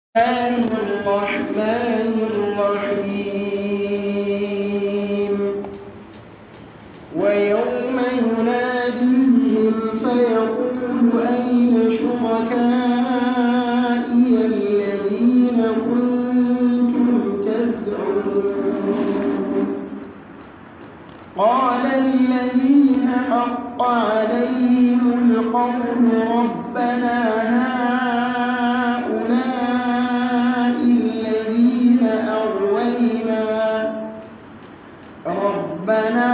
الله الرحمن الرحيم ويوم يناديهم فيقول أين شركائي الذين كنتم تزعمون قال الذين حق عليهم القول ربنا هؤلاء الذين أغوينا ربنا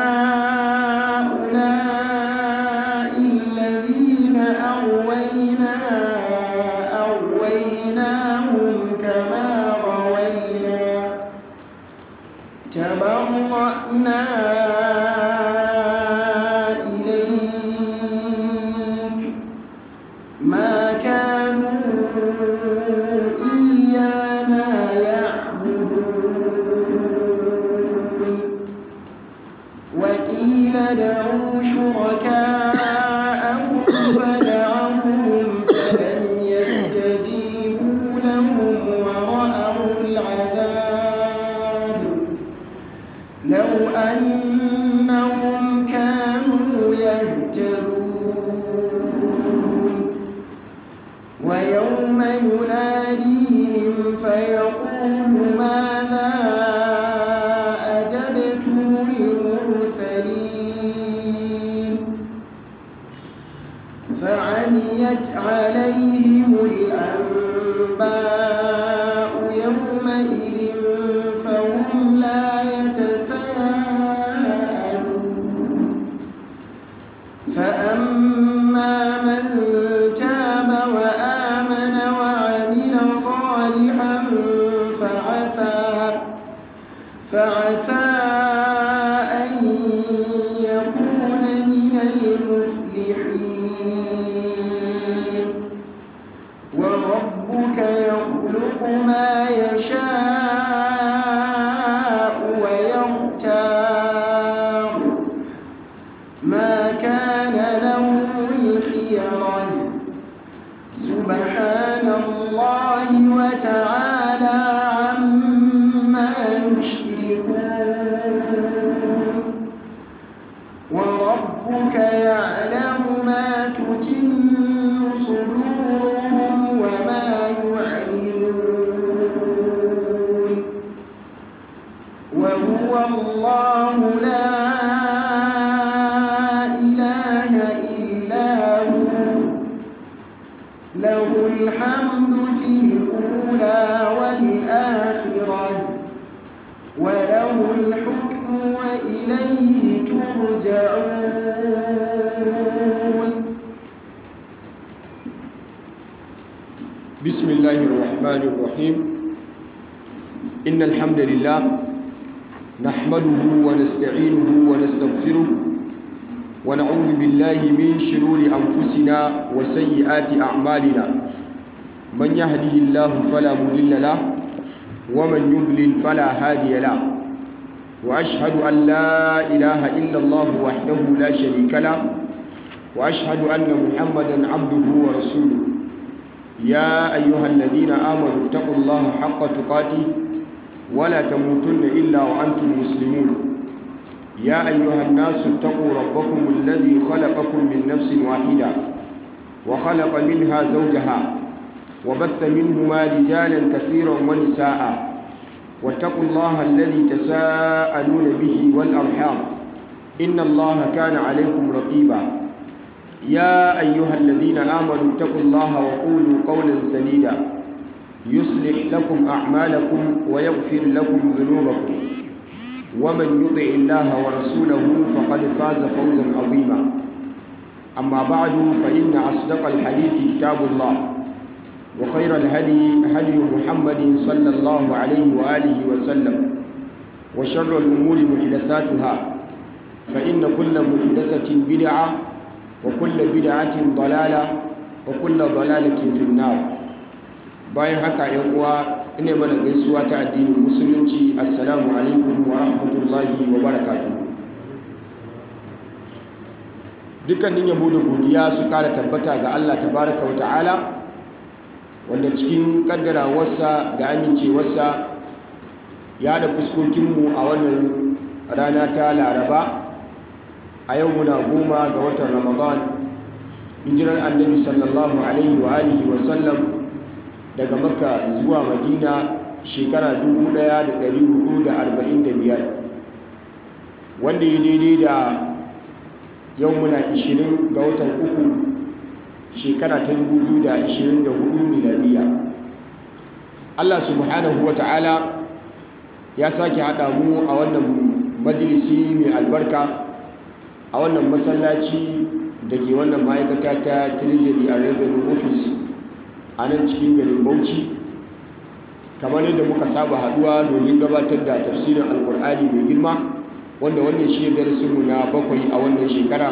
هؤلاء الذين أغوينا أغويناهم كما غوينا تبرأنا إليك ما كانوا إيانا يعبدون وقيل ادعوا شركاءكم فدعوهم فلم يستجيبوا لهم ورأوا العذاب لو أنهم كانوا يهتدون ويوم يناديهم فيقول ماذا أجبتم المرسلين فعميت عليهم الأنباء يومئذ فهم لا يتساءلون فأما من تاب وآمن وعمل صالحا فعسى فعسى أن يكون من المفلحين وربك يخلق ما يشاء ويختار ما كان لهم الخيرة سبحان الله وتعالى عما يشركون وربك يعلم ما تكن صدورهم وما يعلنون وهو الله لا إله إلا هو له الحمد في الأولى والآخرة وله الحكم وإليه ترجعون بسم الله الرحمن الرحيم إن الحمد لله نحمده ونستعينه ونستغفره ونعوذ بالله من شرور أنفسنا وسيئات أعمالنا من يهده الله فلا مضل له ومن يضلل فلا هادي له وأشهد أن لا إله إلا الله وحده لا شريك له وأشهد أن محمدا عبده ورسوله يا أيها الذين آمنوا اتقوا الله حق تقاته ولا تموتن إلا وأنتم مسلمون يا أيها الناس اتقوا ربكم الذي خلقكم من نفس واحدة وخلق منها زوجها وبث منهما رجالا كثيرا ونساء واتقوا الله الذي تساءلون به والأرحام إن الله كان عليكم رقيبا يا أيها الذين آمنوا اتقوا الله وقولوا قولا سديدا يصلح لكم أعمالكم ويغفر لكم ذنوبكم ومن يطع الله ورسوله فقد فاز فوزا عظيما أما بعد فإن أصدق الحديث كتاب الله وخير الهدي هدي محمد صلى الله عليه وآله وسلم وشر الأمور محدثاتها فإن كل محدثة بدعة وكل بدعة ضلالة وكل ضلالة في النار bayan haka yan uwa ina mana gaisuwa ta addinin musulunci assalamu alaikum wa rahmatullahi wa barakatuh dukkanin yabo da godiya su kara tabbata ga Allah tabaraka wa ta'ala wanda cikin kaddarawarsa da amincewarsa ya da fuskokinmu a wannan rana ta laraba a yau muna goma ga watan ramadan hijirar annabi sallallahu alaihi wa alihi wa sallam daga makka zuwa madina shekara 1445 wanda ya daidai da yau muna 20 ga watan uku shekara ta 2024 miladiya Allah subhanahu wa ta'ala ya sake haɗa mu a wannan majalisi mai albarka a wannan masallaci da ke wannan ma'aikata ta treasury a revenue office a nan cikin garin bauchi kamar yadda muka saba haduwa domin gabatar da tafsirin alkur'ani mai girma wanda wannan shi darasinmu na bakwai a wannan shekara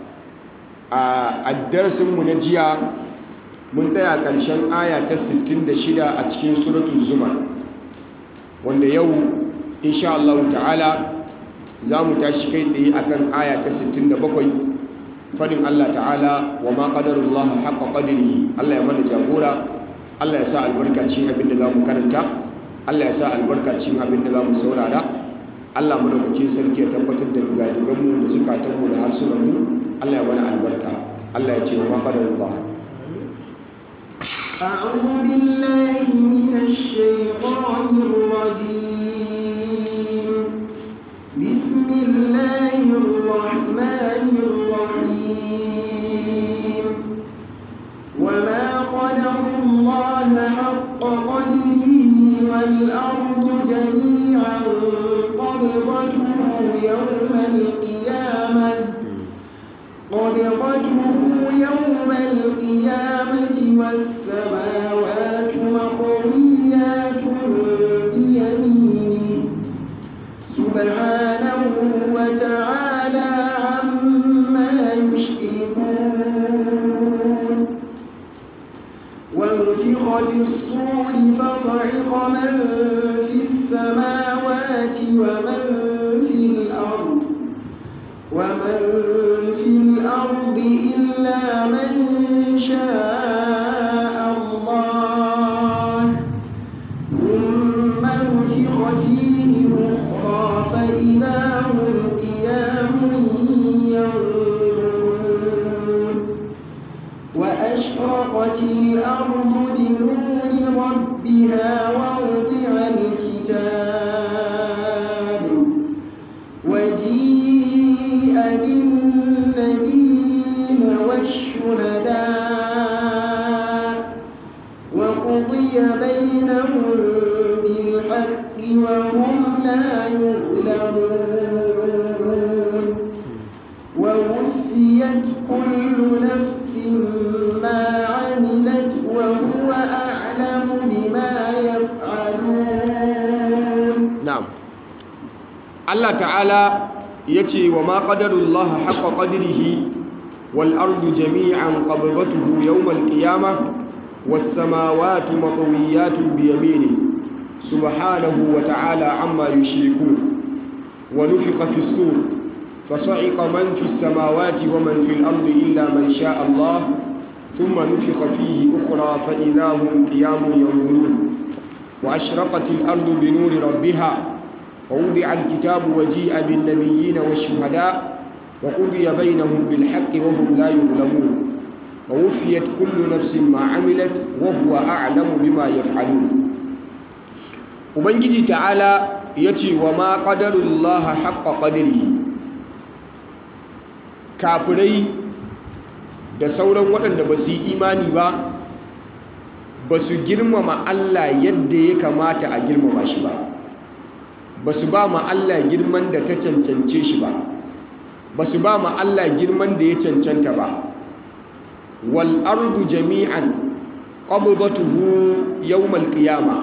a darasinmu na jiya mun tsaya ƙarshen aya ta 66 a cikin suratul zumar wanda yau insha Allah ta'ala za mu tashi kai tsaye akan aya ta 67 fadin Allah ta'ala wa ma qadarullah haqqa qadrihi Allah ya mana jagora Allah ya sa albarka cikin abin da zamu karanta Allah ya sa albarka cikin abin da zamu saurara Allah madaukakin sarki ya tabbatar da gadigan mu da zukatan mu da harsunan mu Allah ya mana albarka Allah ya ce wa ma qadarullah أعوذ بالله من الشيطان الرجيم بسم الله الرحمن الرحيم وما قدر الله حق قدره والأرض جميعا قبضته يوم القيامة قبضته يوم القيامة والسماوات مطويات بيمينه سبحانه وتعالى عما يشركون ونفخ في الصور فصعق من في السماوات ومن في الأرض ومن في الأرض إلا من شاء الله ثم نفخ فيه أخرى فإذا هم قيام ينظرون وأشرقت الأرض بنور ربها ووضع الكتاب وجيء بالنبيين والشهداء وقضي بينهم بالحق وهم لا يظلمون ووفيت كل نفس ما عملت وهو أعلم بما يفعلون na'am Allah ta'ala yace wa ma qadarullah haqqa qadrihi wal ardu jami'an qabdatuhu yawm al qiyamah was samawati matwiyatun bi yaminihi subhanahu wa ta'ala amma yushrikun wa nufiqa fis sur فصعق من في السماوات ومن في الأرض إلا من شاء الله ثم نفخ فيه أخرى فإذا هم قيام ينظرون وأشرقت الأرض بنور ربها ووضع الكتاب وجيء بالنبيين والشهداء وقضي بينهم بالحق وهم لا يظلمون ووفيت كل نفس ما عملت وهو أعلم بما يفعلون ubangiji ta'ala ya ce wa ma ƙadarullaha haƙƙa ƙadiri kafirai da sauran waɗanda ba su yi imani ba ba su girmama Allah yadda ya kamata a girmama shi ba ba su ba ma Allah girman da ta cancance shi ba ba su ba ma Allah girman da ya cancanta ba wal ardu jami'an qabdatuhu yawmal qiyama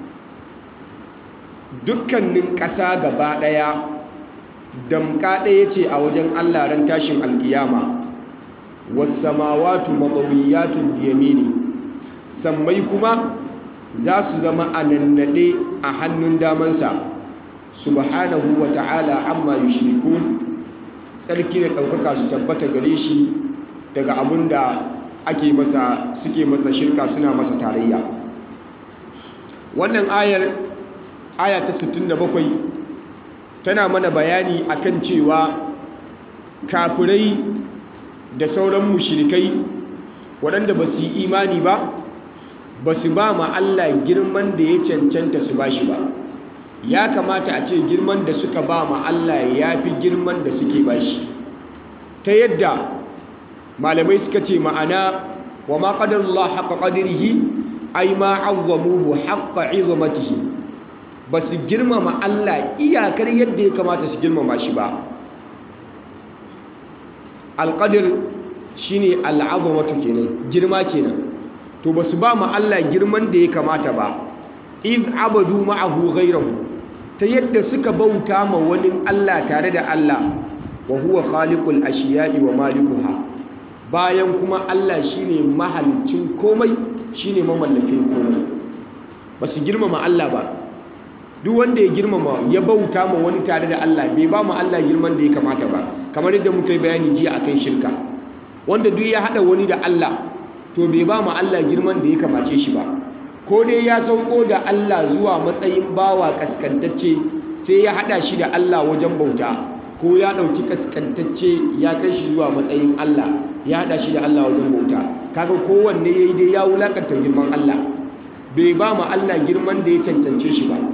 dukkanin ƙasa gaba ɗaya damka ɗaya ce a wajen Allah ran tashin alkiyama was samawati matawiyatun biyamini sammai kuma za su zama a nannaɗe a hannun damansa subhanahu wa ta'ala amma yushrikun tsarki da ɗaukaka su tabbata gare shi daga abin da ake masa suke masa shirka suna masa tarayya wannan ayar aya ta 67 tana mana bayani akan cewa kafirai da sauran mushrikai waɗanda ba su yi imani ba ba su ba ma Allah girman da ya cancanta su ba shi ba ya kamata a ce girman da suka ba ma Allah ya fi girman da suke ba shi ta yadda malamai suka ce ma'ana wa ma qadarullah haqqa qadrihi ay ma azzamuhu haqqa izamatihi ba su girmama Allah iyakar yadda ya kamata su girmama shi ba alqadir shine al'azamatu kenan girma kenan to ba su ba ma Allah girman da ya kamata ba iz abadu ma'ahu ghayrahu ta yadda suka bauta ma wani Allah tare da Allah wa huwa khaliqul ashiya'i wa malikuha bayan kuma Allah shine mahalicin komai shine mamallakin komai ba su girmama Allah ba duk wanda ya girmama ya bauta ma wani tare da Allah bai ba ma Allah girman da ya kamata ba kamar yadda muka yi bayani jiya akan shirka wanda duk ya hada wani da Allah to bai ba ma Allah girman da ya kamace shi ba ko dai ya sauko da Allah zuwa matsayin bawa kaskantacce sai ya hada shi da Allah wajen bauta ko ya dauki kaskantacce ya kai shi zuwa matsayin Allah ya hada shi da Allah wajen bauta kaga kowanne yayi dai ya wulakanta girman Allah bai ba ma Allah girman da ya cancance shi ba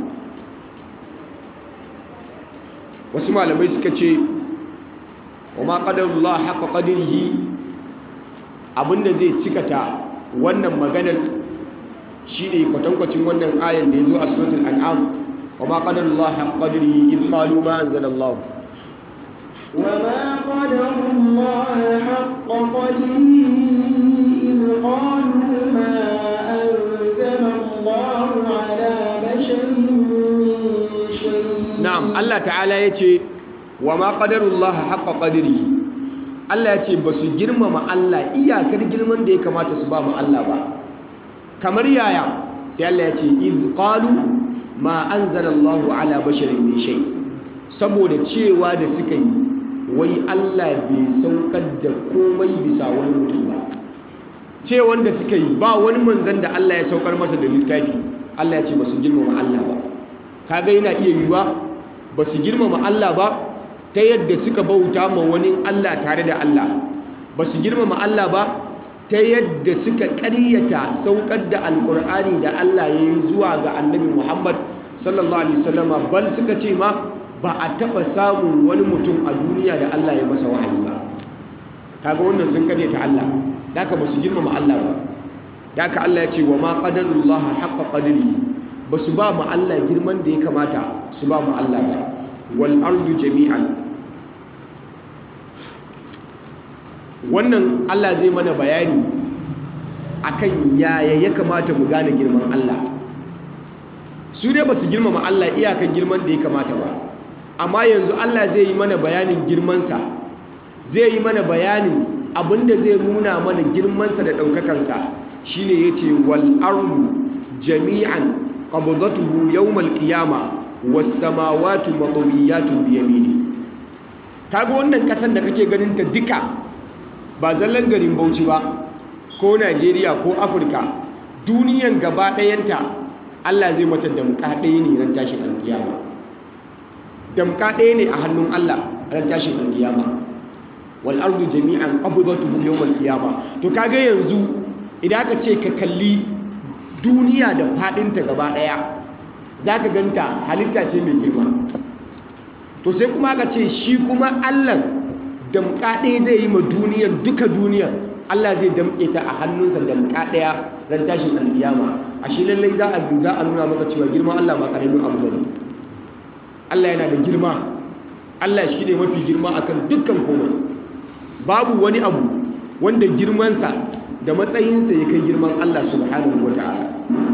wasu malamai suka ce wa ma qadarullah haqqa qadrihi abinda zai cikata wannan maganar shine kwatankwacin wannan ayan da yazo a suratul an'am wa ma qadarullah haqqa qadrihi id qalu ma anzalallahu وما قدر الله حق قدره إذ قالوا ما أنزل الله على بشر من شيء na'am Allah ta'ala yace wa ma qadarullah haqqa qadrihi Allah yace basu girmama Allah iyakar girman da ya kamata su ba mu Allah ba kamar yaya sai Allah yace iz qalu ma anzalallahu ala basharin min shay saboda cewa da suka yi wai Allah bai saukar da komai bisa wani mutum ba ce wanda suka yi ba wani manzan da Allah ya saukar masa da littafi Allah ya ce ba su girmama Allah ba kaga yana iya yiwuwa ba su girmama Allah ba ta yadda suka bauta ma wani Allah tare da Allah ba su girmama Allah ba ta yadda suka ƙaryata saukar da alƙur'ani da Allah ya yi zuwa ga annabi Muhammad sallallahu alaihi wasallama bal suka ce ma ba a taɓa samun wani mutum a duniya da Allah ya masa wahayi ba kaga wannan sun kare ta Allah daka ba su girmama Allah ba daka Allah ya ce wa ma qadarullah haqqa qadri ba su ba mu Allah girman da ya kamata su ba mu Allah ba wal ardu jami'an wannan Allah zai mana bayani akan yaya ya kamata mu gane girman Allah su dai ba su girmama Allah iyakan girman da ya kamata ba amma yanzu Allah zai yi mana bayanin girmansa zai yi mana bayanin abinda zai nuna mana girmansa da ɗaukakansa shine yace wal ardu jami'an qabdatuhu yawmal qiyama was samawati matwiyatun bi yamini kaga wannan kasan da kake ganin ta duka ba zallan garin Bauchi ba ko Najeriya ko Afirka duniyan gaba ɗayanta Allah zai mata damka ɗaya ne ran tashin alkiyama damka ɗaya ne a hannun Allah ran tashin alkiyama wal ardu jami'an qabdatuhu yawmal qiyama to kaga yanzu idan aka ce ka kalli duniya da fadinta gaba daya zaka ganta halitta ce mai girma to sai kuma aka ce shi kuma Allah damka ɗaya zai yi ma duniyar duka duniyar Allah zai damke ta a hannunsa damka ɗaya ran tashin alkiyama a shi lallai za a za a nuna maka cewa girman Allah ba karamin abu bane Allah yana da girma Allah shi ne mafi girma akan dukkan komai babu wani abu wanda girmansa da matsayinsa ya kai girman Allah subhanahu wa ta'ala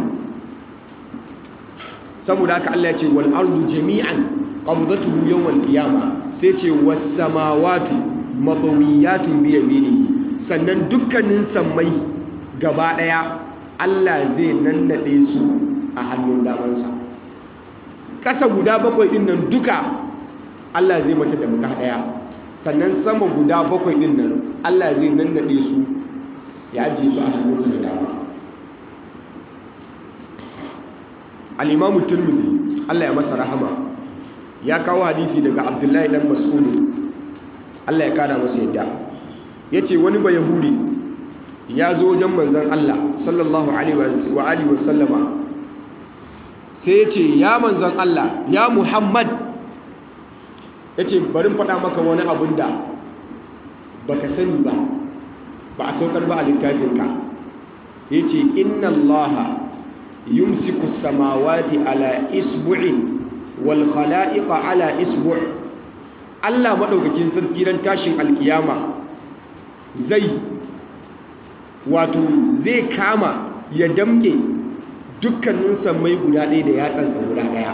saboda haka Allah ya ce wal ardu jami'an qabdatuhu yawmal qiyama sai ce was samawati matawiyatun bi yaminihi sannan dukkanin sammai gaba daya Allah zai nannade su a hannun damansa kasa guda bakwai din nan duka Allah zai mata da muka daya sannan sama guda bakwai din nan Allah zai nannade su ya ajiye su a hannunsa da dama al-imamu turmudi Allah ya masa rahama ya kawo hadisi daga abdullahi dan mas'ud Allah ya kada masa yadda yace wani ba yahudi ya zo wajen manzon Allah sallallahu alaihi wa alihi wa sallama sai yace ya manzon Allah ya Muhammad yace bari faɗa maka wani abun da baka sani ba ba a saukar ba a littafinka yace inna allaha yumsiku samawati ala isbu'in wal khala'iqa ala isbu' Allah madaukakin sarki ran tashin alkiyama zai wato zai kama ya damke dukkanin sammai guda ɗaya da yatsansa guda ɗaya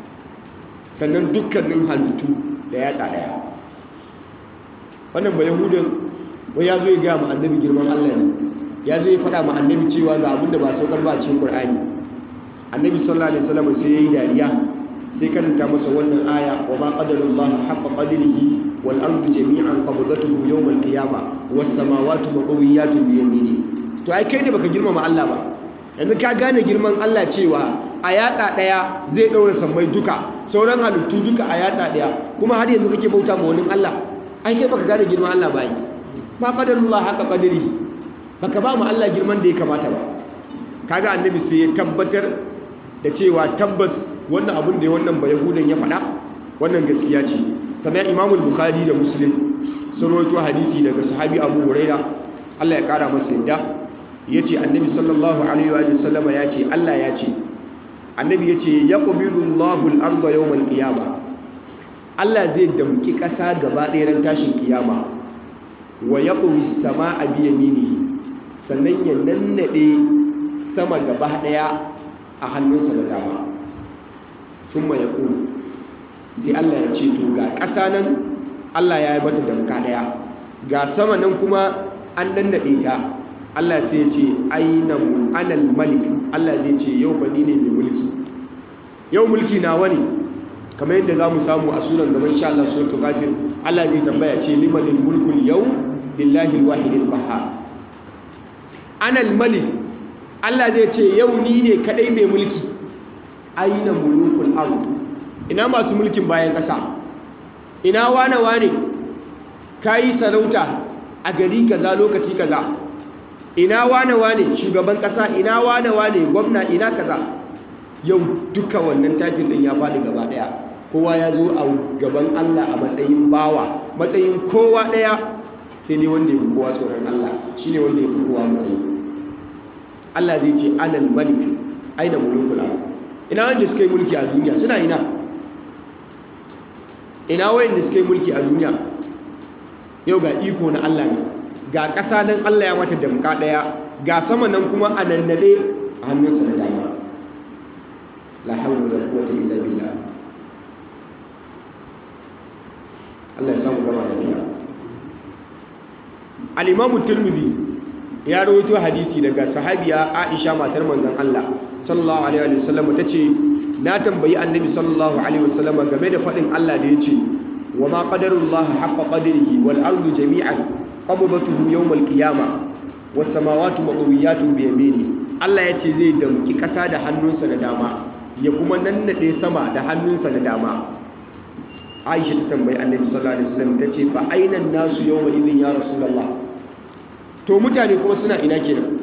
sannan dukkanin halittu da yatsa ɗaya wannan ba yahudin wai ya zo ya gaya ma annabi girman Allah ne ya zo ya faɗa ma annabi cewa ga abin da ba saukar ba a cikin Qur'ani annabi sallallahu alaihi wasallam sai yayi dariya sai karanta masa wannan aya wa ma qadarullah haqqa qadrihi wal ardu jami'an qabdatuhu yawm al qiyamah was samawati maqwiyatun bi yamini to ai kai ne baka girmama Allah ba yanzu ka gane girman Allah cewa a yatsa daya zai daura sammai duka sauran halittu duka a yatsa daya kuma har yanzu kake bauta ma wani Allah ai kai baka gane girman Allah ba ai ma qadarullah haqqa qadrihi baka ba mu Allah girman da ya kamata ba kaga annabi sai ya tabbatar da cewa tabbas wannan abin da wannan ba yahudan ya faɗa wannan gaskiya ce sannan imamul bukhari da muslim sun rawaito hadisi daga sahabi abu huraira Allah ya kara masa yadda ya ce annabi sallallahu alaihi wa sallama ya ce Allah ya ce annabi ya ce ya ƙubiru Allahul arda yawmal qiyama Allah zai damki ƙasa gaba ɗaya ran tashin kiyama wa ya ƙubi sama a biya mini sannan ya nannaɗe sama gaba ɗaya a hannunsa da dama sun ya ƙuru sai Allah ya ce to ga ƙasa nan Allah ya yi mata damka ɗaya ga sama nan kuma an nannaɗe ta Allah sai ya ce aina anal malik Allah zai ce yau ba ni ne mai mulki yau mulki na wani kamar yadda za mu samu a sunan gaban sha Allah suratul ghafir Allah zai tambaya ce limanil mulkul yau lillahi alwahidil qahhar anal malik Allah zai ce yau ni ne kadai mai mulki aina mulukul ard ina masu mulkin bayan kasa ina wane wane kayi sarauta a gari kaza lokaci kaza ina wane wane shugaban kasa ina wane wane gwamna ina kaza yau duka wannan tafin din ya faɗi gaba ɗaya kowa ya zo a gaban Allah a matsayin bawa matsayin kowa ɗaya sai ne wanda ya fi kowa tsoron Allah shi ne wanda ya fi kowa matsayi Allah zai ce anal malik aina mulkul ard ina wanda suka yi mulki a duniya suna ina ina wayanda suka yi mulki a duniya yau ga iko na Allah ne ga ƙasa nan Allah ya mata damka ɗaya ga sama nan kuma a nannade a hannunsa da dama la hawla wala quwwata illa billah Allah ya samu gama da biya al-Imam Tirmidhi ya rawaito hadisi daga sahabiya Aisha matar manzon Allah sallallahu alaihi wasallam tace na tambayi annabi sallallahu alaihi wasallam game da fadin Allah da yace wa ma qadarullahi haqqa qadrihi wal ardu jami'an qabdatuhu yawmal qiyamah was samawati maqwiyatun bi yamini Allah yace zai damki kasa da hannunsa na dama ya kuma nannade sama da hannunsa na dama Aisha ta tambayi Annabi sallallahu alaihi wasallam tace fa aina nasu yawma idin ya rasulullah to mutane kuma suna ina kenan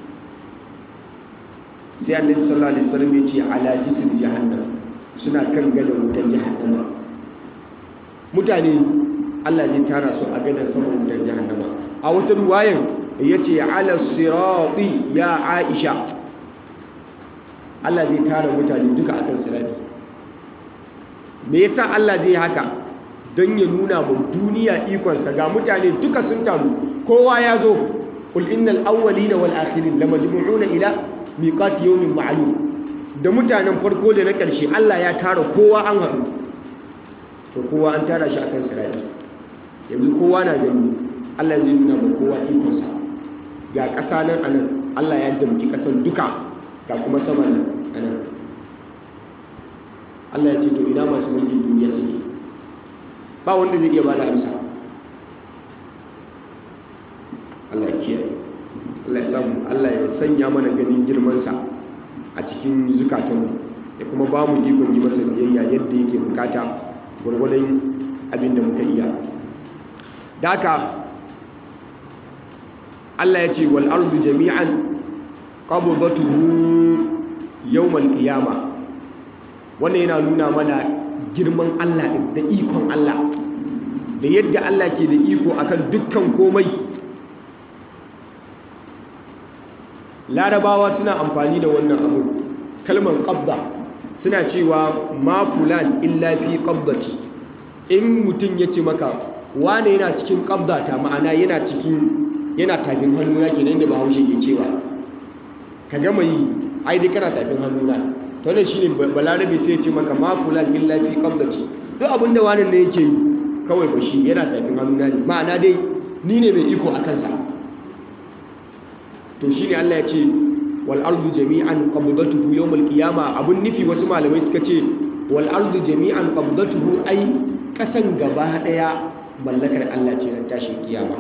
sai Annabi sallallahu alaihi wasallam ya ce ala jisr jahannam suna kan gadon wutar jahannama mutane Allah zai tara su a gadon saman wutar jahannama a wata ruwayan yace ala sirati ya Aisha Allah zai tara mutane duka akan sirati me yasa Allah zai haka don ya nuna mu duniya ikonsa ga mutane duka sun taru kowa ya zo qul innal awwalina wal akhirin lamajmu'una ila miqati yawmin ma'lum da mutanen farko da na ƙarshe Allah ya tara kowa an haɗu to kowa an tara shi akan sirati yanzu kowa na gani Allah zai nuna ma kowa ikonsa ga ƙasa nan anan Allah ya damki ƙasan duka ga kuma sama nan anan Allah ya ce to ina masu mulkin duniya suke ba wanda zai iya bada amsa Allah ya kiyaye Allah sanya mana ganin girmansa a cikin zukatanmu ya kuma ba mu ikon yi masa biyayya yadda yake bukata gwargwadon abin da muka iya da haka Allah ya ce wal ardu jami'an qabdatuhu yawmal qiyama wannan yana nuna mana girman Allah da ikon Allah da yadda Allah ke da iko akan dukkan komai larabawa suna amfani da wannan abu kalmar qabda suna cewa ma fulan illa fi qabdati in mutum ya ce maka wane yana cikin qabdata ma'ana yana cikin yana tafin hannuna kenan da bahaushe ke cewa ka gama yi ai dai kana tafin hannuna to wannan shine balarabe sai ya ce maka ma fulan illa fi qabdati duk abin da wani ne yake yi kawai ba shi yana tafin hannuna ne ma'ana dai ni ne mai iko a kansa to shine Allah ya ce wal ardu jami'an qabdatuhu yawmal qiyama abun nufi wasu malamai suka ce wal ardu jami'an qabdatuhu ai kasan gaba daya mallakar Allah ce ran tashin kiyama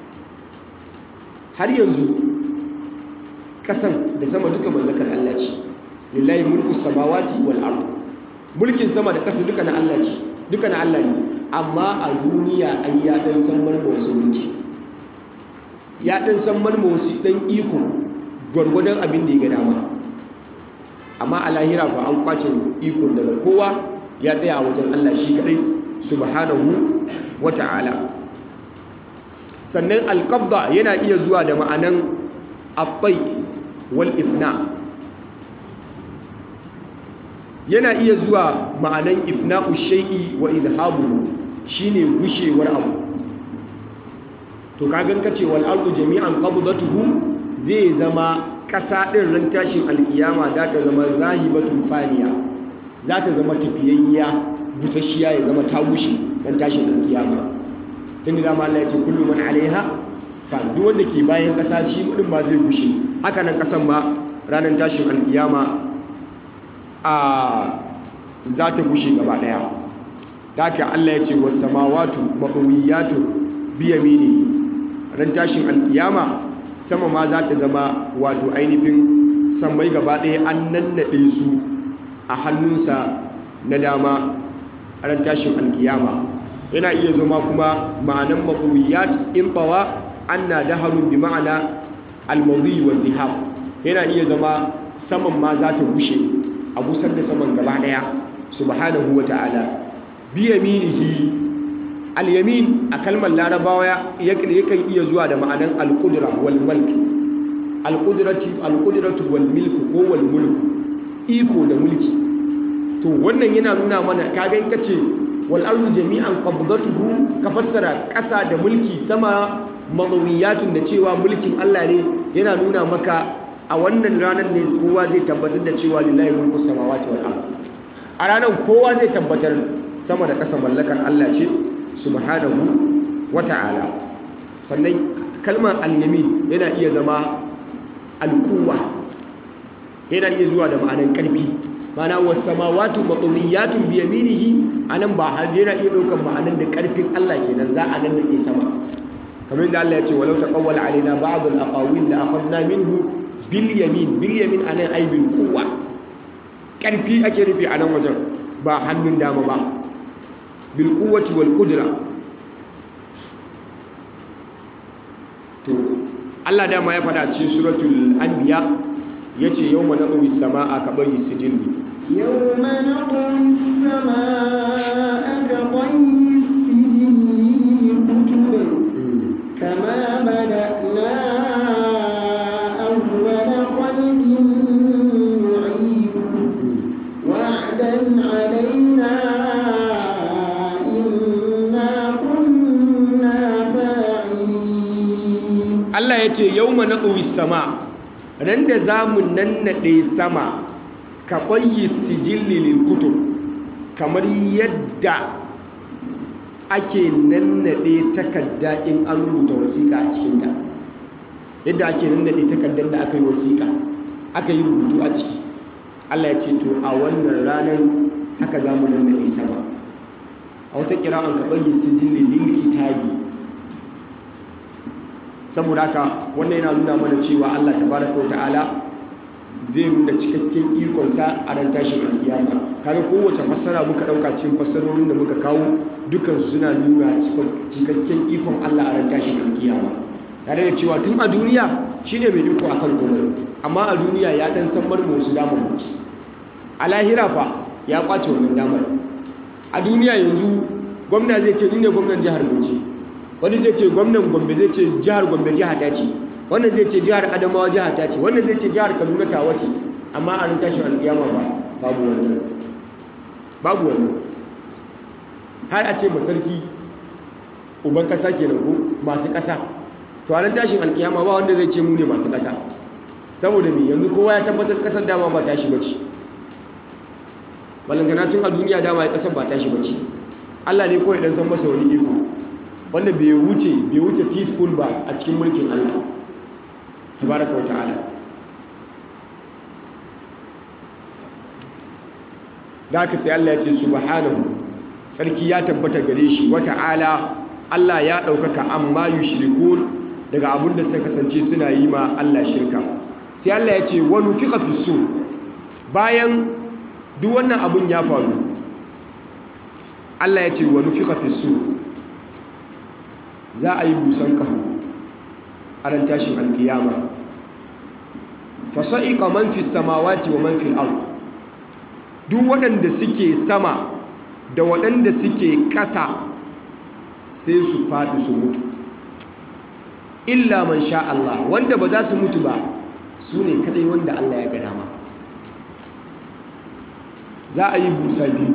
har yanzu kasan da sama duka mallakar Allah ce lillahi mulku samawati wal ard mulkin sama da kasa duka na Allah ce duka na Allah ne amma a duniya ai ya dan san marma wasu mulki ya dan san marma wasu dan iko gwargwadon abin da ya ga dama amma a lahira fa an kwace iko daga kowa ya tsaya a wajen Allah shi kadai subhanahu wata'ala sannan alqabda yana iya zuwa da ma'anan abbai wal ifna yana iya zuwa ma'anan ifna'u shay'i wa idhabu shine gushewar abu to kagan kace wal ardu jami'an qabdatuhu zai zama kasa din ran tashin alkiyama za ta zama zahibatun faniya za ta zama tafiyayya busasshiya ya zama ta gushe ran tashin alkiyama tun da ma Allah ya ce kullu man alaiha fa duk wanda ke bayan kasa shi din ma zai gushe haka nan kasan ma ranar tashin alkiyama a za ta gushe gaba daya daga Allah ya ce was samawati maqwiyatu bi yamini ran tashin alkiyama sama ma za ta zama wato ainihin sammai gaba daya an nannaɗe su a hannunsa na dama ran tashin alkiyama yana iya zama kuma ma'anan maqwiyat in tawa anna daharun bi ma'ana al-madhi wa dhihab yana iya zama saman ma za ta gushe a busar da saman gaba daya subhanahu wa ta'ala bi yaminihi al-yamin a kalmar larabawa yakan iya zuwa da ma'anan al-qudra wal mulk al-qudratu al-qudratu wal milk ko wal mulk iko da mulki to wannan yana nuna mana kaga in kace wal ardu jami'an qabdatuhu ka fassara ƙasa da mulki sama madawiyatun da cewa mulkin Allah ne yana nuna maka a wannan ranar ne kowa zai tabbatar da cewa lillahi mulku samawati wal ard a ranar kowa zai tabbatar sama da ƙasa mallakar Allah ce subhanahu wata'ala sannan kalmar al-yamin yana iya zama al-quwwa yana iya zuwa da ma'anar ƙarfi mana wasamawatu maqwiyatun bi yaminihi anan ba har yana iya ɗaukar ma'anar da ƙarfin Allah kenan za a nan da sama kamar da Allah ya ce walau taqawwala alaina ba'd al-aqawil la akhadna minhu bil yamin bil yamin anan ay bil quwwa ƙarfi ake rufe a nan wajen ba hannun dama ba bil quwwati wal qudra to Allah dama ya faɗa cikin suratul anbiya yace yawma naqwi samaa ka bayi sijilli يوم نطوي السماء كطي السجل للكتب كما بدأنا أول خلق نعيده وعدا علينا إنا كنا فاعلين Allah ya ce yau ma naɗowi sama ran da za mu nannaɗe sama ka ɓayi sijilli lilkutu kamar yadda ake nannaɗe takarda in an rubuta wasiƙa a cikinta yadda ake nannaɗe takardar da aka yi wasiƙa aka yi rubutu a ciki Allah ya ce to a wannan ranar haka za mu nannaɗe sama a wata kira'an ka ɓayi sijilli lil kitabi saboda haka wannan yana nuna mana cewa Allah tabaraka wa ta'ala zai nuna cikakken ikonsa a ran tashin alkiyama kaga kowace fassara muka dauka cikin fassarorin da muka kawo dukan su suna nuna cikakken ikon Allah a ran tashin alkiyama tare da cewa tun a duniya shine mai iko akan komai amma a duniya ya dan san marmu wasu damar mutu a lahira fa ya kwace wannan damar a duniya yanzu gwamna zai ce ni ne gwamnan jihar Bauchi wani zai ce gwamnan Gombe zai ce jihar Gombe jiha ta ce wannan zai ce jihar Adamawa jiha ta ce wannan zai ce jihar Kaduna ta wace amma a ran tashin alkiyama ba babu wannan babu wannan har a ce masarki uban kasa kenan ko masu kasa to a ran tashin alkiyama ba wanda zai ce mu ne masu kasa saboda me yanzu kowa ya tabbatar kasar dama ba tashi bace balangana tun a duniya dama ya kasar ba tashi bace Allah ne kawai dan san masa wani iko wanda bai wuce bai wuce teaspoon ba a cikin mulkin Allah tabaraka wa ta'ala da haka sai Allah ya ce subhanahu sarki ya tabbata gare shi wa ta'ala Allah ya ɗaukaka amma yushrikun daga abin da suka kasance suna yi ma Allah shirka sai Allah ya ce wa nufiqa fi sur bayan duk wannan abun ya faru Allah ya ce wa nufiqa fi sur za a yi busan kahu a ran tashin alkiyama fasa'iqa man fi samawati wa man fil ard duk waɗanda suke sama da waɗanda suke ƙasa sai su faɗi su mutu illa man sha Allah wanda ba za su mutu ba su ne kadai wanda Allah ya ga dama za a yi busa biyu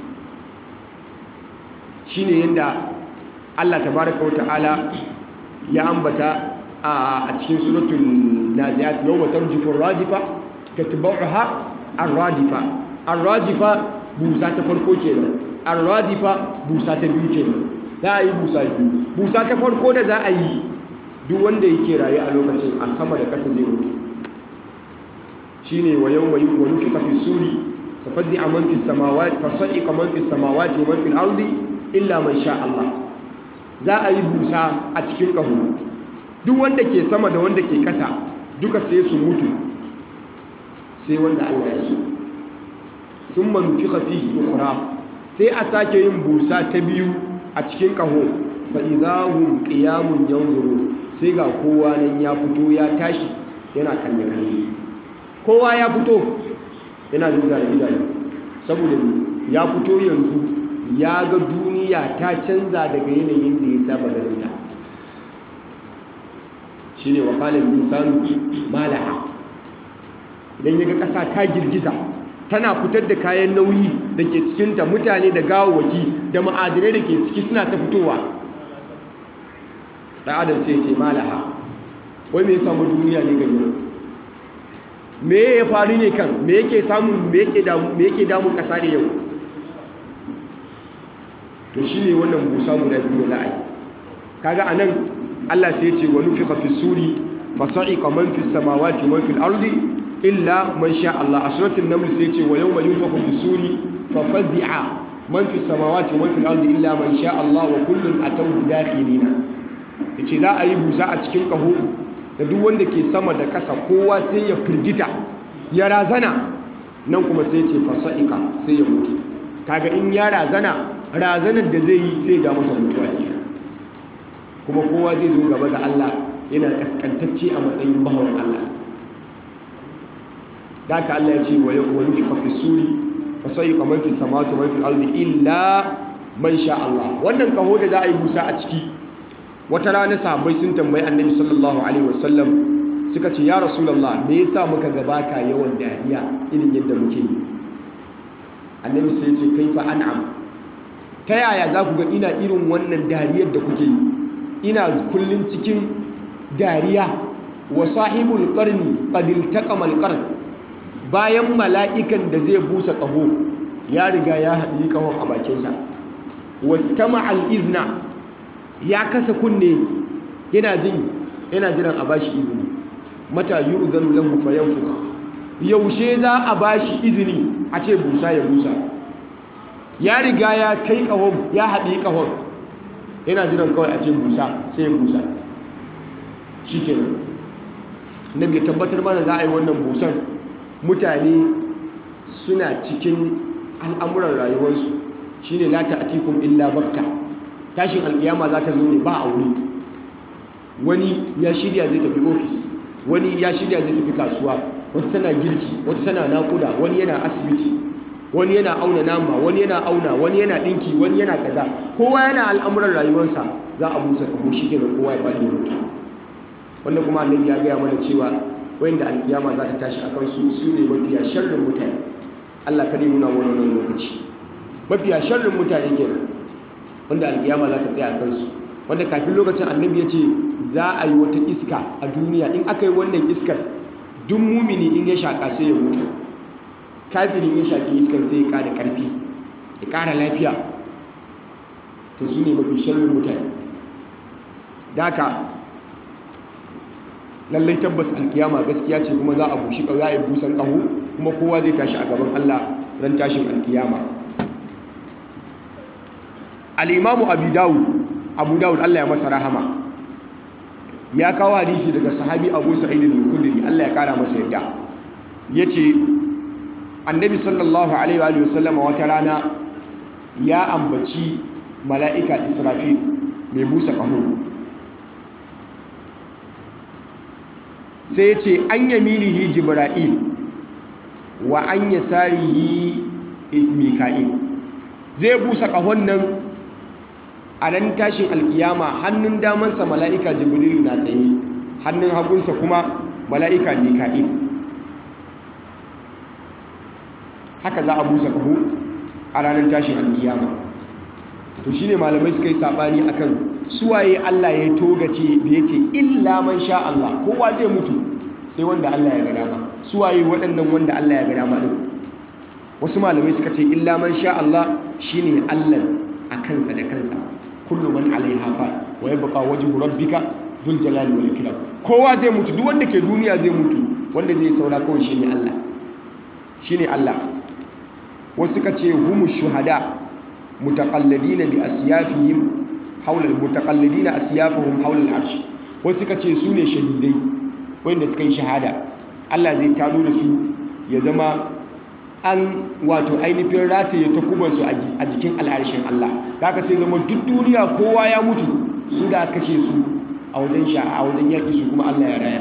shine yadda Allah tabaraka wata'ala ya ambata a cikin suratul naziyat yawma tarjifu ar-rajifa tatba'uha ar-radifa ar-radifa busa ta farko kenan ar-radifa busa ta biyu kenan za a yi busa biyu busa ta farko da za a yi duk wanda yake rayu a lokacin a sama da ƙasa zai mutu shine wa yawma yunufiqa fi suri fafazzi'a man fi samawati fasa'iqa man fi samawati wa man fil ardi illa man sha Allah za a yi busa a cikin ƙaho duk wanda ke sama da wanda ke ƙasa duka sai su mutu sai wanda Allah ya so sun manufi fihi ukura sai a sake yin busa ta biyu a cikin ƙaho fa'izahun ƙiyamun yanzuru sai ga kowa nan ya fito ya tashi yana kalle-kalle kowa ya fito yana zuzara idanu saboda ya fito yanzu ya ga duniya ta canza daga yanayin da ya saba ganinta shi ne wakalin insanu malaha idan ya ga ƙasa ta girgiza tana fitar da kayan nauyi da ke cikinta mutane da gawawaki da ma'adinai da ke ciki suna ta fitowa ɗan adam sai ce malaha wai me ya samu duniya ne gani me ya faru ne kan me yake samun me yake damun ƙasa ne yau to shi ne wannan busa guda biyu da za a yi kaga a nan allah sai ce wa nufi fi suri fasa'iqa man fi samawati man fil ardi illa man sha Allah a suratul naml sai ce wa yawma yunfakhu fi suri fa fazi'a man fi samawati man fil ardi illa man sha Allah wa kullun atawhu dakhilina yace za a yi busa a cikin kaho da duk wanda ke sama da ƙasa kowa sai ya firgita ya razana nan kuma sai ce fasa'iqa sai ya mutu kaga in ya razana razanar da zai yi sai ga masa mutuwa ke kuma kowa zai zo gaba ga Allah yana kaskantacce a matsayin bahawan Allah da ka Allah ya ce wa wani fi fafi suri fa sai kamar fi samawati wa fil ardi illa man sha Allah wannan kaho da za a yi busa a ciki wata rana sahabbai sun tambayi annabi sallallahu alaihi wasallam suka ce ya rasulullah me yasa muka gabata yawan dariya irin yadda muke yi annabi sai ya ce kaifa an'am ta yaya za ku ga ina irin wannan dariyar da kuke yi ina kullum cikin dariya wa sahibul qarni qad iltaqama alqarn bayan mala'ikan da zai busa ƙaho ya riga ya haɗi ƙahon a bakinsa wastama al'izna ya kasa kunne yana jin yana jiran a bashi izini mata yu'zanu lahu fayanfuka yaushe za a bashi izini a ce busa ya busa ya riga ya kai ƙahon ya haɗi ƙahon yana jiran kawai a ce busa sai ya busa shikenan nabi ya tabbatar mana za a yi wannan busan mutane suna cikin al'amuran rayuwarsu shine la ta'tikum illa bakta tashin alkiyama za ta zo ne ba a wuri wani ya shirya zai tafi ofis wani ya shirya zai tafi kasuwa wata tana girki wata tana nakuda wani yana asibiti wani yana auna nama wani yana auna wani yana dinki wani yana kaza kowa yana al'amuran rayuwarsa za a busa kamo shi kenan kowa ya bada mutu wanda kuma annabi ya gaya mana cewa wanda alkiyama za ta tashi akan su su ne mafiya sharrin mutane Allah kare nuna wannan lokaci mafiya sharrin mutane kenan wanda alkiyama za ta tsaya a kansu wanda kafin lokacin annabi ya ce za a yi wata iska a duniya in aka yi wannan iskar duk mumini in ya shaƙa sai ya mutu kafirin ya shaƙi iskar sai ya ƙara ƙarfi ya ƙara lafiya to su ne mafi sharrin mutane da haka lallai tabbas alkiyama gaskiya ce kuma za a bushi za a yi busan ƙaho kuma kowa zai tashi a gaban allah ran tashin alkiyama al'imamu abu dawud abu dawud allah ya masa rahama ya kawo hadisi daga sahabi abu sa'idin al-khudri allah ya kara masa yadda ya ce annabi sallallahu alaihi wa sallama wata rana ya ambaci mala'ika israfil mai busa ƙaho sai ya ce an yaminihi jibra'il wa an yasarihi mika'il zai busa ƙahon nan a nan tashin alkiyama hannun damansa mala'ika jibrilu na tsaye hannun hagunsa kuma mala'ika mika'il haka za a busa ƙaho a ranar tashin alkiyama to shi ne malamai suka yi saɓani akan suwaye Allah ya togace da ya ce illa man sha Allah kowa zai mutu sai wanda Allah ya ga dama suwaye waɗannan wanda Allah ya ga dama ɗin wasu malamai suka ce illa man sha Allah shine Allah a kansa da kansa kullu man alaiha fa wa yabqa wajhu rabbika dhul jalali wal ikram kowa zai mutu duk wanda ke duniya zai mutu wanda zai saura kawai shine Allah shine Allah wasu suka ce humu shuhada mutaqalladina bi asyafihim hawla mutaqalladina asyafuhum hawla al-arsh wasu suka ce su ne shahidai wanda suka yi shahada Allah zai tado da su ya zama an wato ainihin rataye ta kubansu a jikin al'arshin Allah da aka sai zama duk duniya kowa ya mutu su da kashe su a wajen sha a wajen yaƙi su kuma Allah ya raya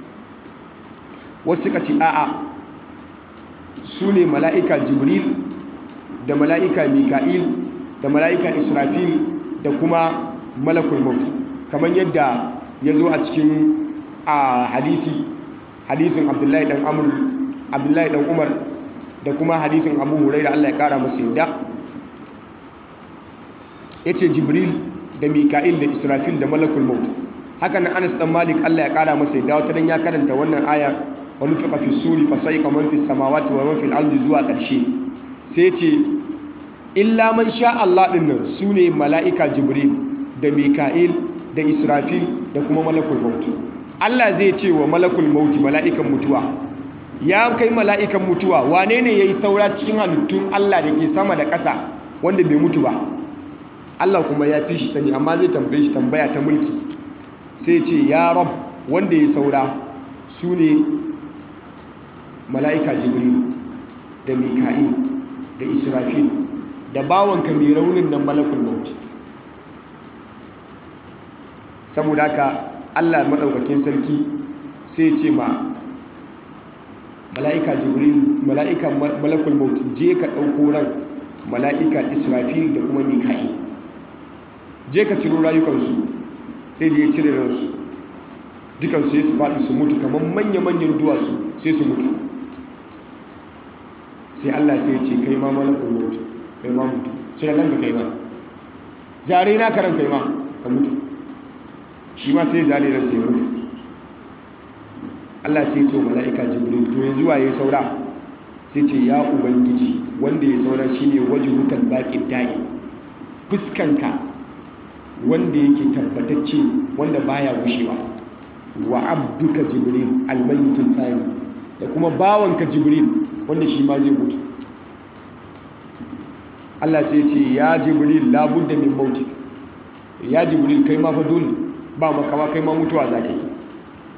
wasu suka ce a'a su ne mala'ika jibril da mala'ika mika'il da mala'ika israfil da kuma malakul maut kamar yadda ya zo a cikin a hadisi hadisin abdullahi dan amur abdullahi dan umar da kuma hadisin abu hurai da allah ya kara masu yadda ya ce jibril da mika'il da israfil da malakul maut haka nan anas dan malik allah ya kara masa yadda wata dan ya karanta wannan aya wani fi fi suri fa sai kamar fi samawati wa man fil ardi zuwa ƙarshe sai ce illa man sha Allah din nan sune mala'ika jibril da mika'il da israfil da kuma malakul maut Allah zai ce wa malakul maut mala'ikan mutuwa ya kai mala'ikan mutuwa wane ne yayi saura cikin halittun Allah da ke sama da ƙasa wanda bai mutu ba Allah kuma ya fi shi sani amma zai tambaye shi tambaya ta mulki sai ce ya rab wanda ya saura su ne mala'ika jibril da mika'il da israfil da bawanka mai raunin nan malakul maut saboda haka Allah maɗaukakin sarki sai ce ma mala'ika jibril mala'ika malakul maut je ka ɗauko ran mala'ika israfil da kuma mika'il je ka ciro rayukansu sai je cire ransu dukansu sai su faɗi su mutu kamar manya-manyan duwatsu sai su mutu sai Allah sai ce kai ma malakul maut kai ma mutu sai ranka kai ma zare na karan kai ma ka mutu shi ma sai zare ran sai mutu Allah sai ce mala'ika jibril to yanzu waye saura sai ce ya ubangiji wanda ya saura shine wajhukal baqid da'i fuskanka wanda yake tabbatacce wanda baya gushewa wa abduka jibril almayyitul thani da kuma bawanka jibril wanda shi ma zai mutu Allah sai ce ya jibril labudda min mauti ya jibril kai ma fa dole ba makawa kai ma mutuwa za ka yi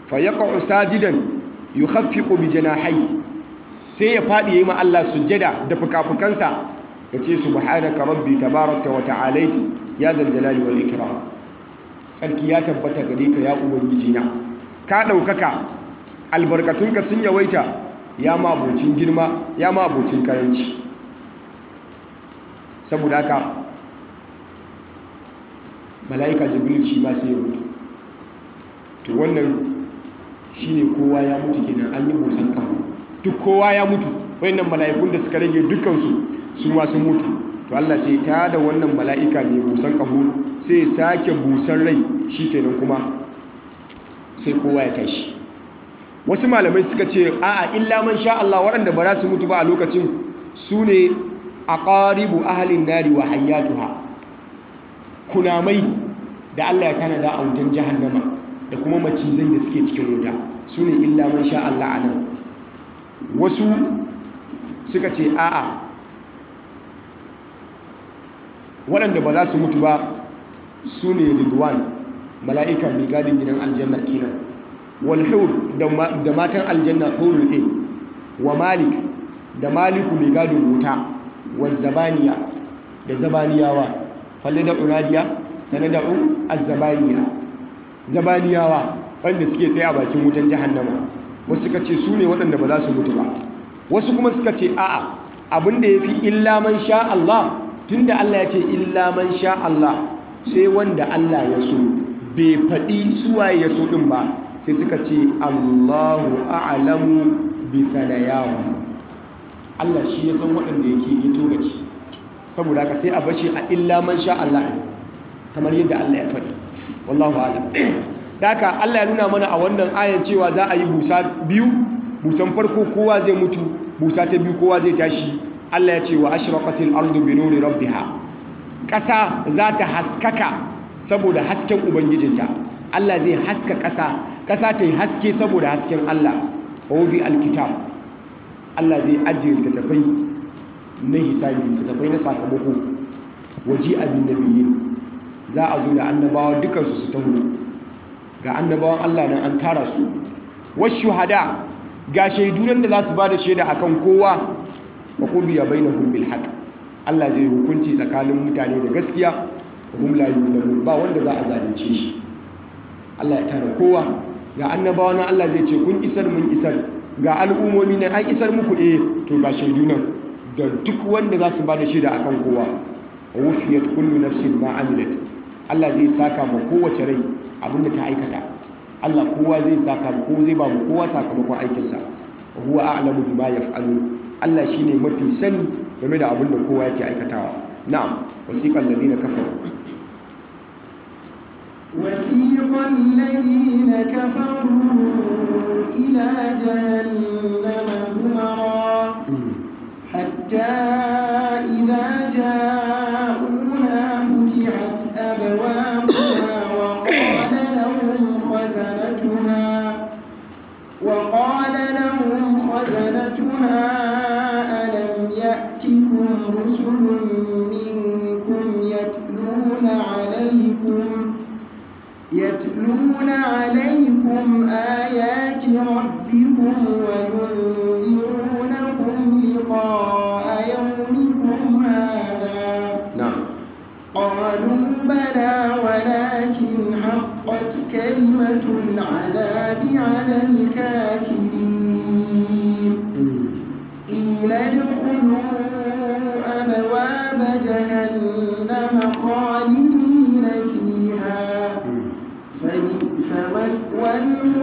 fa yaqa'u sajidan yukhaffiqu bi janahihi sai ya fadi yayi ma Allah sujjada da fukafukansa yace subhanaka rabbi tabarakta wa ta'alait ya zal jalali wal ikram sarki ya tabbata gare ka ya ubangiji na ka daukaka albarkatunka sun yawaita ya ma abocin girma ya ma abocin karanci saboda haka mala'ika jibril shi ma sai ya mutu to wannan shine kowa ya mutu kenan an yi busan kafa duk kowa ya mutu wayannan mala'ikun da suka rage dukansu su ma sun mutu to Allah sai ta da wannan mala'ika mai busan kaho sai sake busan rai shikenan kuma sai kowa ya tashi wasu malamai suka ce a'a illa man sha Allah waɗanda ba za su mutu ba a lokacin su ne aqaribu ahlin nari wa hayyatuha kunamai da Allah ya tanada a wutan jahannama da kuma macizai da suke cikin wuta su ne illa man sha Allah a nan wasu suka ce a'a waɗanda ba za su mutu ba su ne ridwan mala'ika mai gadin gidan aljanna kenan walhur da matan aljanna hurul ɗin wa malik da maliku mai gadin wuta wa zabaniya da zabaniyawa falle da unadiya sana da un azzabaniya zabaniyawa wanda suke tsaye a bakin wutan jahannama wasu suka ce su ne waɗanda ba za su mutu ba wasu kuma suka ce a'a abinda ya fi illa man sha Allah tunda Allah ya ce illa man sha Allah sai wanda Allah ya so bai faɗi suwaye ya so ɗin ba sai suka ce Allahu a'lamu bi sanayahu Allah shi ya san waɗanda yake yi togaci saboda haka sai a bashi a illa man sha Allah kamar yadda Allah ya faɗi wallahu a'lam daka Allah ya nuna mana a wannan ayan cewa za a yi busa biyu busan farko kowa zai mutu busa ta biyu kowa zai tashi Allah ya ce wa ashraqatil ardu bi nuri rabbiha ƙasa za ta haskaka saboda hasken ubangijinta Allah zai haska ƙasa ƙasa ta yi haske saboda hasken Allah wa wubi alkitab Allah zai ajiye littattafai na hisabi littattafai na sakamako waji abin nabiyyin za a zo da annabawa dukansu su taho ga annabawan Allah nan an tara su wasu hada ga shaidu nan da za su ba da shaida akan kowa wa qudiya bainahum bil haqq Allah zai hukunci tsakanin mutane da gaskiya wa hum la yuzlamun ba wanda za a zalunce shi Allah ya tara kowa ga annabawa nan Allah zai ce kun isar mun isar ga al'ummomi nan an isar muku eh to ga shaidu nan da duk wanda za su ba da shaida akan kowa wa wufiyat kullu nafsin ma amilat Allah zai saka ma kowace rai abinda ta aikata Allah kowa zai saka ma kowa zai ba mu kowa sakamakon aikinsa wa huwa a'lamu bima yaf'alun Allah shine mafi sani game da abinda kowa yake aikatawa na'am wasiqal ladina kafaru وسيق الذين كفروا إلى جهنم زمرا حتى إذا جاءوها فتحت أبوابها وقال لهم خزنتها وقال لهم خزنتها ألم يأتكم رسل منكم يتلون عليكم يتلون عليكم آيات ربكم وينذرونكم لقاء يومكم هذا na'am قالوا بلى ولكن حقت كلمة العذاب على الكافرين قيل ادخلوا أبواب جهنم خالدين فيها فبئس مثوى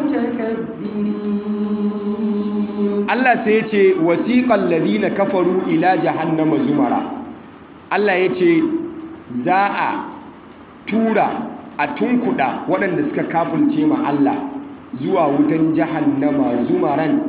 المتكبرين Allah sai ya ce wasiqal ladina kafaru ila jahannama zumara Allah ya ce za a tura a tunkuda waɗanda suka kafulce ma Allah zuwa wutan jahannama zumaran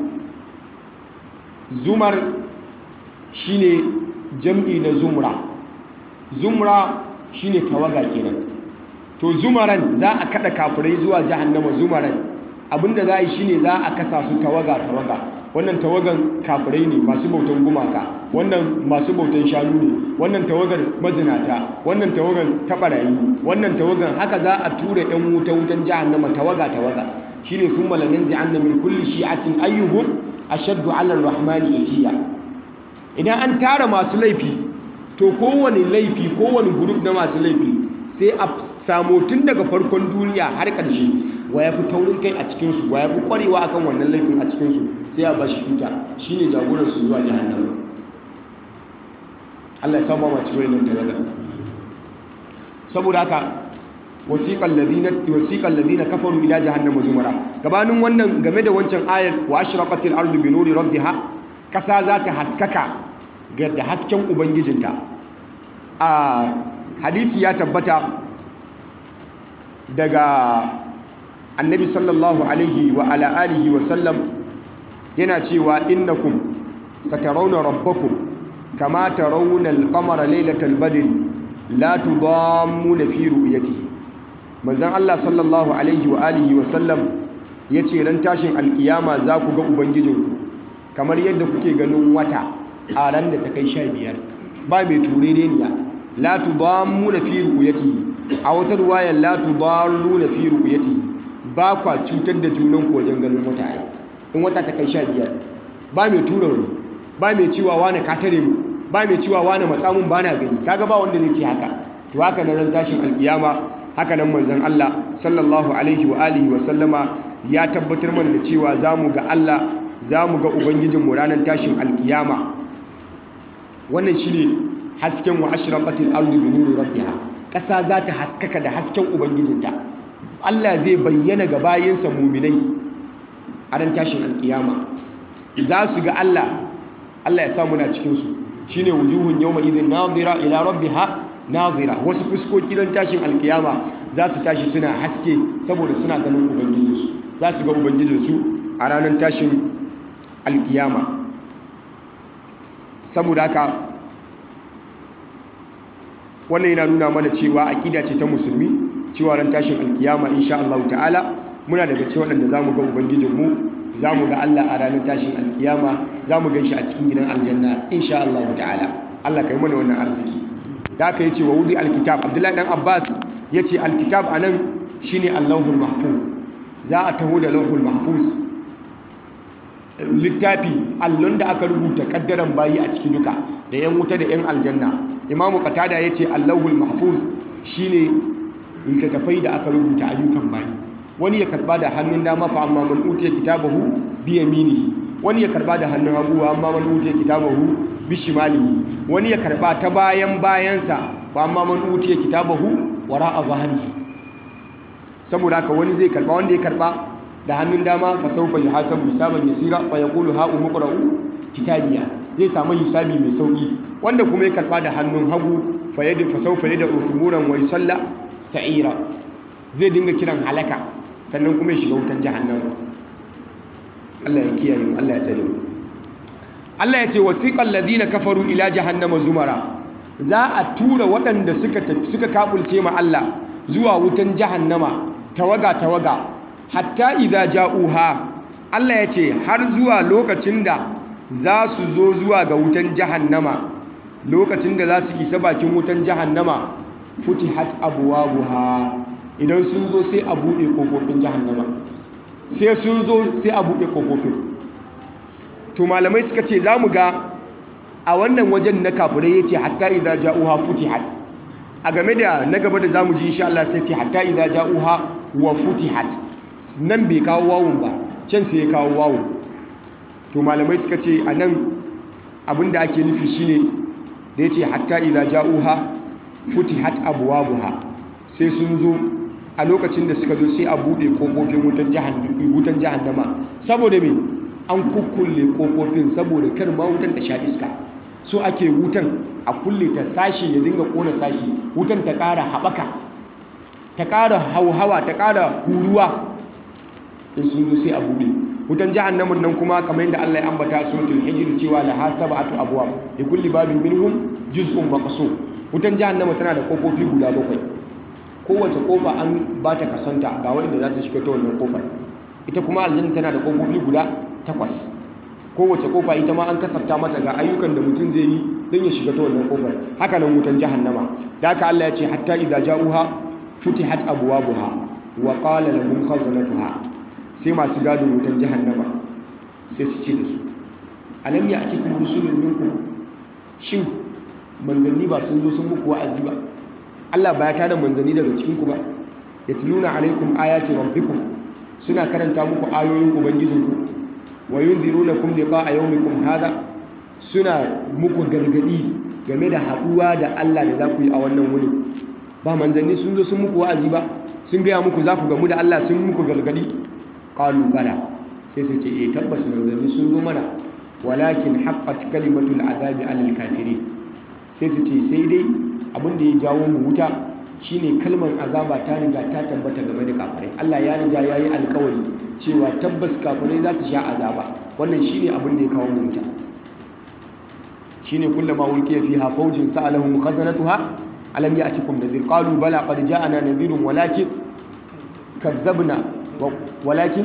zumar shine jam'i na zumra zumra shine tawaga kenan to zumaran za a kada kafirai zuwa jahannama zumaran abinda za a yi shine za a kasa su tawaga tawaga wannan tawagan kafirai ne masu bautan gumaka wannan masu bautan shanu ne wannan tawagar mazinata wannan tawagan tabarayi wannan tawagan haka za a tura yan wuta wutan jahannama tawaga tawaga shine thumma lananzi'anna min kulli shi'atin ayyuhum ashaddu 'ala ar-rahmani itiya idan an tara masu laifi to kowane laifi kowane group na masu laifi sai a samu tun daga farkon duniya har ƙarshe wa ya fi taurin kai a cikinsu wa ya fi ƙwarewa akan wannan laifin a cikinsu sai a bashi tuta shine jagoransu zuwa jahannama Allah ya saba ma cikin wannan tawaga saboda haka wasiqal ladina wasiqal ladina kafaru ila jahannama zumara gabanin wannan game da wancan ayar wa ashraqatil ardu bi nuri rabbiha kasa za ta haskaka ga da hasken ubangijinta a hadisi ya tabbata daga annabi sallallahu alaihi wa ala alihi wa sallam yana cewa innakum satarawna rabbakum kama tarawna al-qamara laylatal badr la tudammuna fi ru'yatihi manzon Allah sallallahu alaihi wa alihi wa sallam yace ran tashin alkiyama za ku ga ubangijinku kamar yadda kuke ganin wata a ran da ta kai 15 ba mai turereniya la tudammuna fi ru'yatihi a wata ruwayar la tudalluna fi ru'yatihi ba kwa cutar da junan ku wajen ganin wata ai in wata ta kai 15 ba mai tura wani ba mai cewa wani ka tare mu ba mai cewa wani matsamun ba na gani kaga ba wanda zai ce haka to haka nan ran tashin alkiyama haka nan manzon Allah sallallahu alaihi wa alihi wa sallama ya tabbatar mana da cewa zamu ga Allah zamu ga ubangijinmu ranar tashin alkiyama wannan shine hasken wa ashraqatil ardu bi nuri rabbiha kasa za ta haskaka da hasken ubangijinta Allah zai bayyana ga bayinsa muminai a ran tashin alkiyama za su ga Allah Allah ya sa muna cikin su shine wujuhun yawma idhin nadira ila rabbiha nadira wasu fuskoki ran tashin alkiyama za su tashi suna haske saboda suna ganin ubangijinsu za su ga ubangijinsu a ranar tashin alkiyama saboda haka wannan yana nuna mana cewa aƙida ce ta musulmi cewa ran tashin alkiyama insha Allah ta'ala muna daga cikin waɗanda zamu ga ubangijinmu zamu ga Allah a ranar tashin alkiyama zamu gan shi a cikin gidan aljanna insha Allah ta'ala Allah kai mana wannan arziki da aka yace wa wudi alkitab Abdullahi dan Abbas yace alkitab anan shine Allahul Mahfuz za a taho da Lauhul Mahfuz littafi allon da aka rubuta kaddaran bayi a ciki duka da yan wuta da yan aljanna imamu qatada yace allahul mahfuz shine littattafai da aka rubuta ayyukan bayi wani ya karba da hannun dama fa amma man utiya kitabahu bi yaminihi wani ya karba da hannun hagu amma man utiya kitabahu bi shimalihi wani ya karba ta bayan bayansa fa amma man utiya kitabahu wara'a zahrihi saboda haka wani zai karba wanda ya karba da hannun dama fa sawfa yuhasabu hisaban yasira fa yaqulu ha umqra'u kitabiya zai samu hisabi mai sauki wanda kuma ya karba da hannun hagu fa yadi fa sawfa yada usmuran wa yusalla sa'ira zai dinga kiran halaka sannan kuma ya shiga wutan jahannama Allah ya kiyaye mu Allah ya tsare mu Allah ya ce wasiqal ladina kafaru ila jahannama zumara za a tura waɗanda suka tafi suka kafulce ma Allah zuwa wutan jahannama tawaga tawaga hatta idza ja'uha Allah ya ce har zuwa lokacin da za su zo zuwa ga wutan jahannama lokacin da za su isa bakin wutan jahannama futihat abwabuha idan sun zo sai a buɗe kofofin jahannama sai sun zo sai a buɗe kofofin to malamai suka ce za mu ga a wannan wajen na kafirai ya ce hatta idza ja'uha futihat a game da na gaba da zamu ji insha Allah sai ce hatta idza ja'uha wa futihat nan bai kawo wawun ba can sai ya kawo wawun to malamai suka ce a nan abinda ake nufi shine da ya ce hatta idza ja'uha futihat abwabuha sai sun zo a lokacin da suka zo sai a bude kofofin wutan wutan jahannama saboda me an kukkulle kofofin saboda kar ma wutan ta sha iska so ake wutan a kulle ta sashi ya dinga kona sashi wutan ta ƙara haɓaka ta ƙara hauhawa ta ƙara huruwa in sun zo sai a buɗe wutan jahannamin nan kuma kamar yadda Allah ya ambata suratul hijr cewa laha sab'atu abwab li kulli babin minhum juz'un maqsum wutan jahannama tana da kofofi guda bakwai kowace kofa an ba ta kasanta ga wanda za su shiga ta wannan kofar ita kuma aljanna tana da kofofi guda takwas kowace kofa ita ma an kasafta mata ga ayyukan da mutum zai yi don ya shiga ta wannan kofar haka nan wutan jahannama da haka Allah ya ce hatta idza ja'uha futihat abwabuha wa qala lahum khazanatuha sai masu gadin wutan jahannama sai su ce da su alam ya atikum rusulun minkum shin manzanni ba sun zo sun muku wa'azi ba Allah ba ya tada manzanni daga cikin ku ba yatluna alaikum ayati rabbikum suna karanta muku ayoyin ubangijinku wa yunzirunakum liqa'a yawmikum hadha suna muku gargadi game da haduwa da Allah da za ku yi a wannan wuri ba manzanni sun zo sun muku wa'azi ba sun gaya muku za ku gamu da Allah sun muku gargadi qalu bala sai su ce eh tabbas manzanni sun zo mana walakin haqqat kalimatul azabi alal kafirin sai su ce sai dai abin da ya jawo mu wuta shine kalmar azaba ta riga ta tabbata game da kafirai Allah ya riga yayi alkawari cewa tabbas kafirai za su sha azaba wannan shine abin da ya kawo mu wuta shine kullama ulqiya fiha fawjin sa'alahum khazanatuha alam ya'tikum nadhir qalu bala qad ja'ana nadhirun walakin kadzabna walakin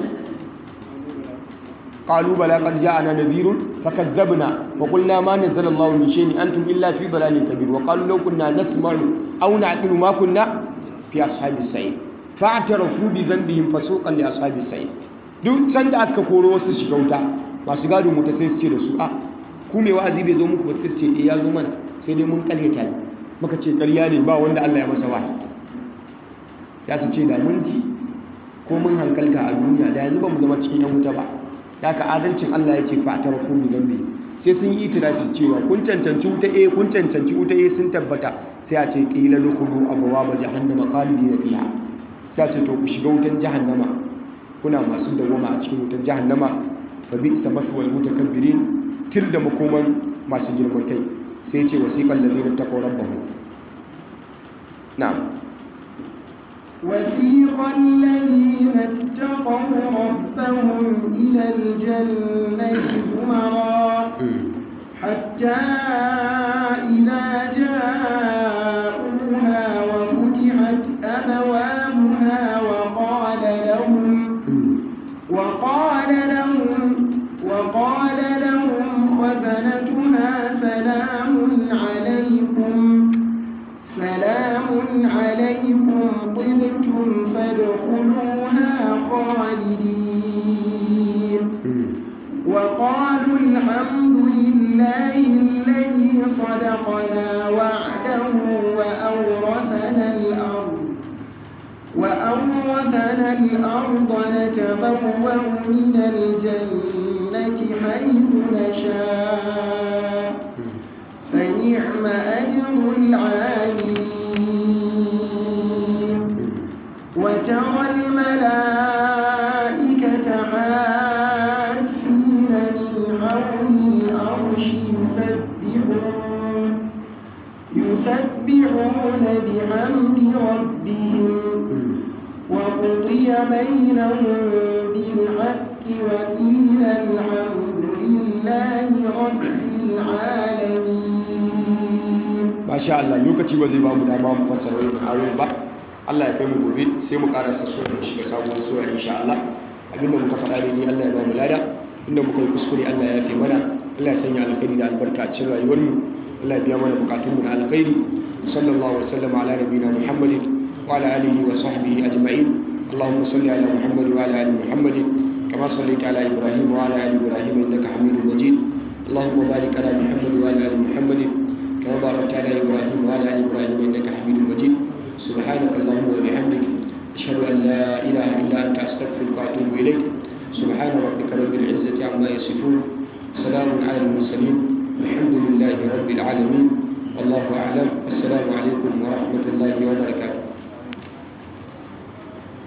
قالوا بلى قد جاءنا نذير فكذبنا وقلنا ما نزل الله من شيء أنتم إلا في ضلال كبير وقالوا لو كنا نسمع أو نعقل ما كنا في أصحاب السعير فاعترفوا بذنبهم فسوقا لأصحاب السعير duk sanda aka koro wasu shiga wuta masu gado mu ta sai su ce da su a ku me wa'azi bai zo muku ba sai su ce eh ya zo mana sai dai mun karyata ne muka ce karya ne ba wanda Allah ya masa wahayi ya su ce da mun ji ko mun hankalta a duniya da yanzu ba mu zama cikin yan wuta ba da ka adalcin Allah ya ce fatar ku bi zambi sai sun yi itirafi cewa kun cancanci wuta eh kun cancanci wuta eh sun tabbata sai a ce qila dukhulu abwaaba jahannama khalidina fiha sai a ce to ku shiga wutan jahannama kuna masu dawama a cikin wutan jahannama fa bi'sa maswal mutakabbirin til da makoman masu girman kai sai ce wasiqal ladina taqaw rabbahum na'am وسيق الذين اتقوا ربهم إلى الجنة زمرا حتى إذا جاءوها وفتحت أبوابها وقال لهم وقال لهم وقال لهم خزنتها سلام عليكم سلام عليكم طبتم فادخلوها خالدين وقالوا الحمد لله الذي صدقنا وعده وأورثنا الأرض وأورثنا الأرض نتبوأ من الجنة حيث نشاء فنعم أجر العاملين وترى الملائكة حافين من حول العرش يسبحون يسبحون بحمد ربهم وقضي بينهم بالحق وقيل الحمد لله رب العالمين masha Allah lokaci ba zai ba mu dama mu fassara wannan ayoyin ba Allah ya kai mu gobe sai mu karasa su mu shiga sabuwar sura insha Allah abinda muka faɗa ne ni Allah ya ba mu lada inda muka yi kuskure Allah ya yafe mana Allah ya sanya alkhairi da albarka a cikin rayuwar mu Allah ya biya mana bukatun mu na alkhairi sallallahu alaihi wasallam ala nabiyina Muhammadin wa ala alihi wa sahbihi ajma'in اللهم صل على محمد وعلى ال محمد كما صليت على ابراهيم وعلى ال ابراهيم انك حميد مجيد اللهم بارك على محمد وعلى ال محمد كما باركت على إبراهيم وعلى آل إبراهيم إنك حميد مجيد سبحانك اللهم وبحمدك أشهد أن لا إله إلا أنت أستغفرك وأتوب إليك سبحان ربك رب العزة عما يصفون سلام على المرسلين الحمد لله رب العالمين والله أعلم